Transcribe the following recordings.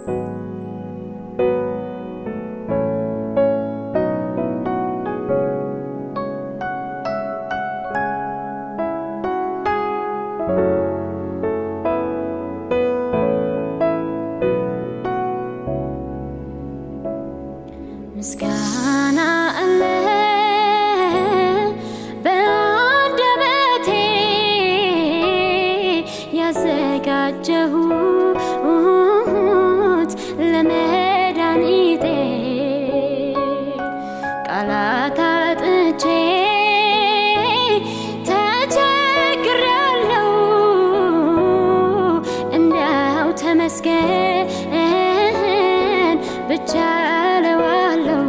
ምስጋና አለ በአንደበቴ ያዘጋጀሁት ለመድኃኒቴ ቃላት አጥቼ ተቸግሬያለሁ እንዲያው ተመስገን ብቻ እለዋለሁ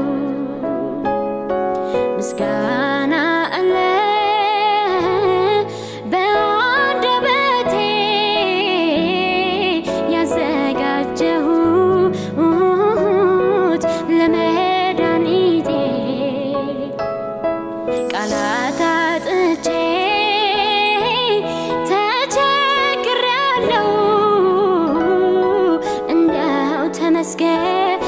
ምስጋና አለ በአንደበቴ ያዘጋጀሁት ለመድኃኒቴ ቃላት አጥቼ ተቸግሬያለሁ እንዲያው ተመስገን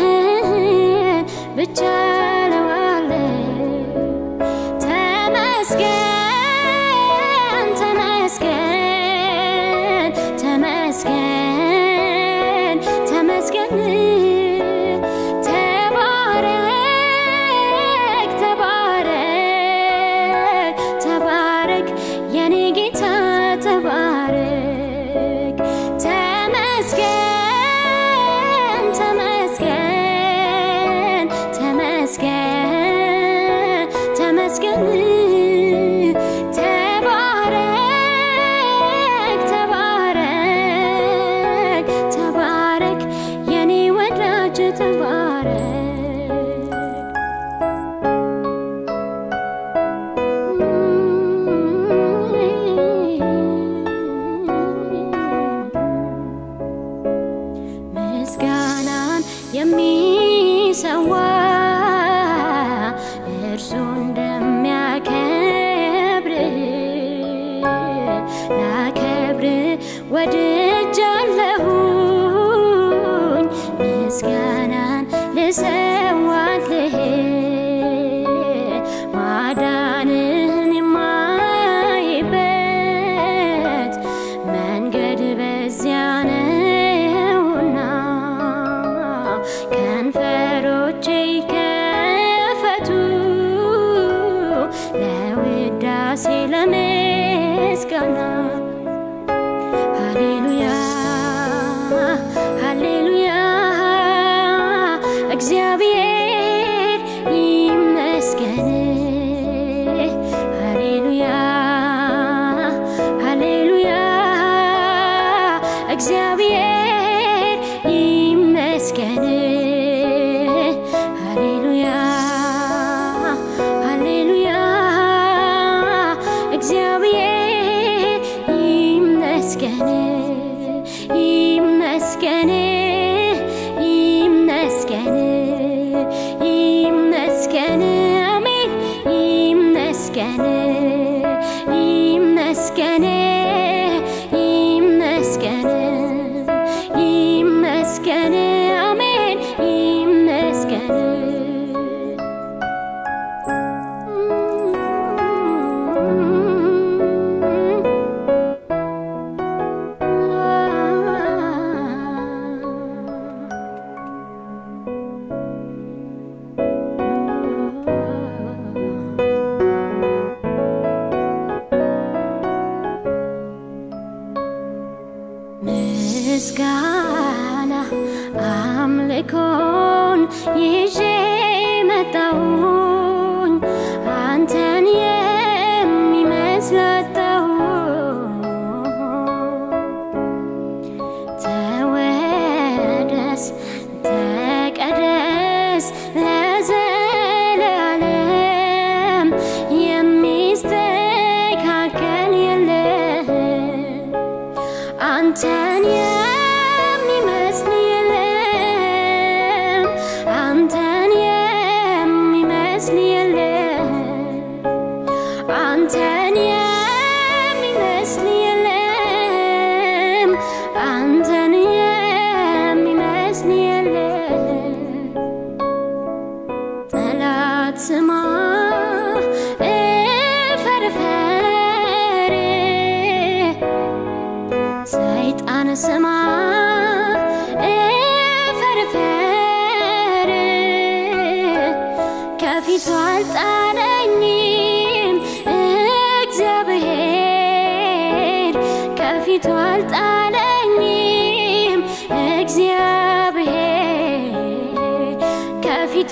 ብቻ እለዋለሁ ተመስገን ተመስገን ተመስገን ተመስገን ተባረክ ተባረክ ተባረክ የኔ ጌታ ተባረክ ተመስገን ተመስገን ተመስገን ተመስገን ተባረክ ተባረክ ተባረክ የኔ ወዳጅ ተባረክ ምስጋናን የሚሰዋ እርሱ እንደሚያከብር ላከብር ወድጃለሁኝ ምስጋናን ልሰዋልህ ማዳንህን የማይበት መንገድ በዚያ ነውና ከንፈሮቼ ይከፈቱ ለውዳሴ ለምስጋና ሃሌሉያ ሃሌሉያ እግዚአብሔር ይመስገን ሃሌሉያ ሃሌሉያ እግዚአብሔር ይመስገን ሃሌሉያ ሃሌሉያ እግዚአብሔር ይመስገን ይመስገን ይመስገን ይመስገን አሜን ይመስገን ይመስገን ይመስገን ይመስገን አሜን ይመስገን ምስጋና አምልኮን ይዤ መጣሁኝ አንተን የሚመስል አጣሁ ተወደስ ተቀደስ ለዘላለም የሚስተካከል የለም አንተን የሚመስል የለም አንተን የሚመስል የለም አንተን የሚመስል የለም አንተን የሚመስል ሰይጣን ስማ እፈርፈር ከፊቱ አልጣለኝም እግዚአብሔር ከፊቱ አልጣለኝም እግዚአብሔር ከፊቱ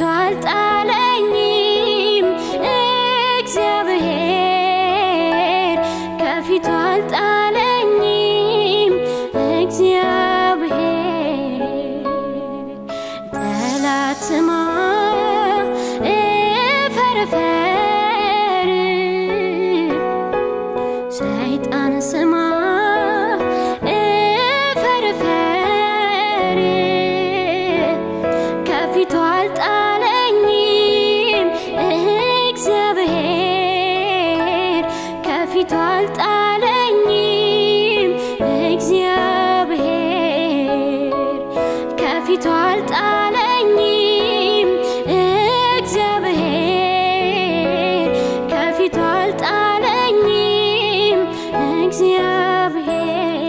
አልጣለኝም እግዚአብሔር ከፊቱ አልጣለኝም እግዚአብሔር ጠላት ስማ እፈርፈር ሰይጣን ስማ እፈርፈር ከፊቱ አልጣለኝም እግዚአብሔር ከፊቱ አልጣለኝም እግዚአብሔር ከፊቱ አልጣለኝም እግዚአብሔር ከፊቱ አልጣለኝም እግዚአብሔር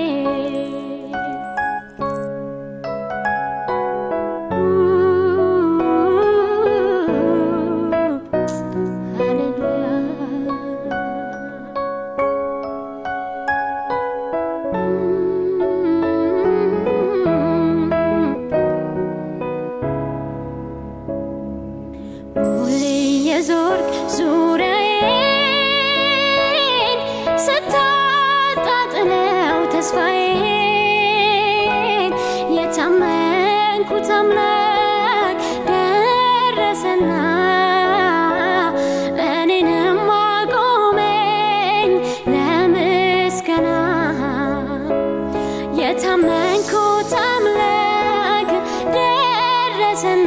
ሁሌ የዞርክ ዙሪያዬን ስታጣጥለው ተስፋዬን የታመንኩት አምላክ ደረሰና እኔንም አቆመኝ ለምስጋና የታመንኩት አምላክ ደረሰና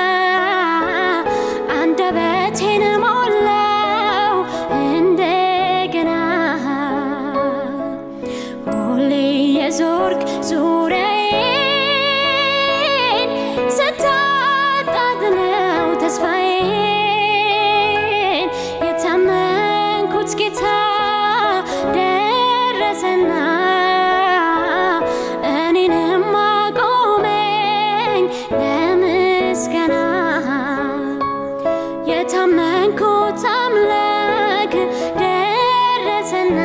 አንደበቴን ሞላው እንደገና ሁሌ የዞርክ ዙሪያዬን ስታጣጥለው ተስፋዬን የታመንኩት ጌታ ደረሰና እኔንም አቆመኝ ለምስጋና የታመንኩት አምላክ ደረሰና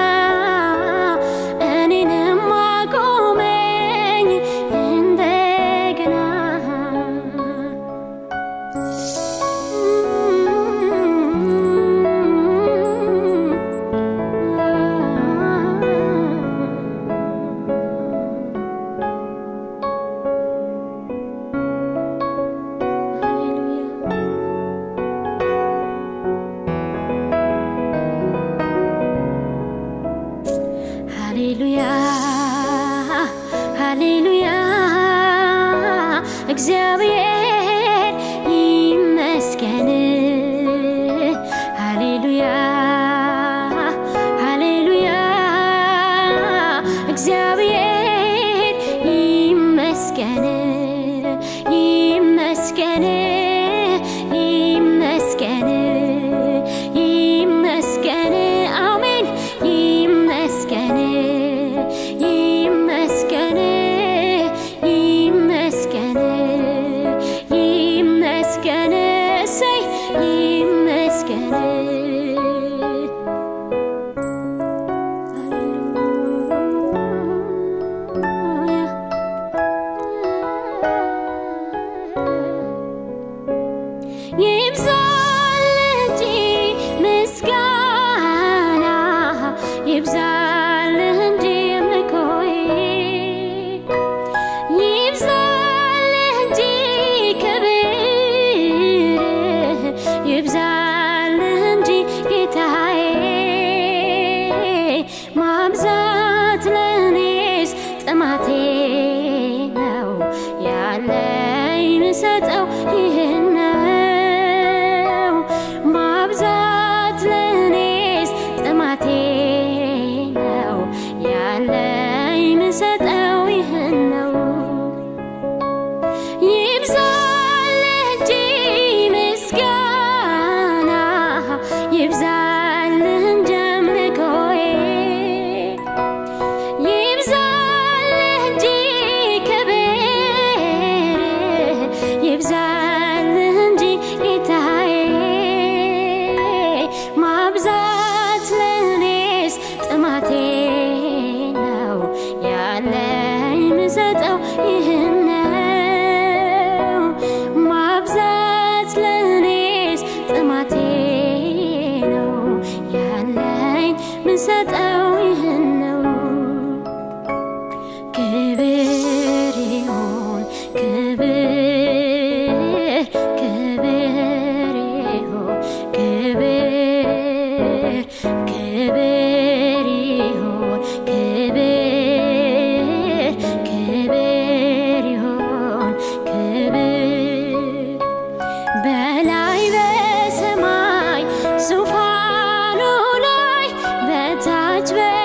እኔንም አቆመኝ እንደገና ሃሌሉያ ሃሌሉያ እግዚአብሔር ይመስገን ሃሌሉያ ሃሌሉያ እግዚአብሔር ይመስገን ይመስገን ይመስገን ይመስገን አሜን ይመስገን ይመስገን ይመስገን ይመስገን እሰይ ይመስገን ይብዛል እንጂ ምስጋና ይብዛል እንጂ አምልኮዬ ይብዛል እንጂ ክብር ይብዛል እንጂ ጌታዬ ማብዛት ለእኔስ ጥማቴ ነው ያለኝ ምሰጠው ይህን ነው ማብዛት ለእኔስ ጥማቴ ነው ያለኝ ምሰጠው ይህን ነው ይብዛል እንጂ ምስጋና ይብዛል እንጂ አምልኮዬ ይብዛል ክብር ይሁን ክብር ክብር ይሁን ክብር ክብር ይሁን ክብር ክብር ይሁን ክብር በላይ በሰማይ ዙፋኑ ላይ በታች በ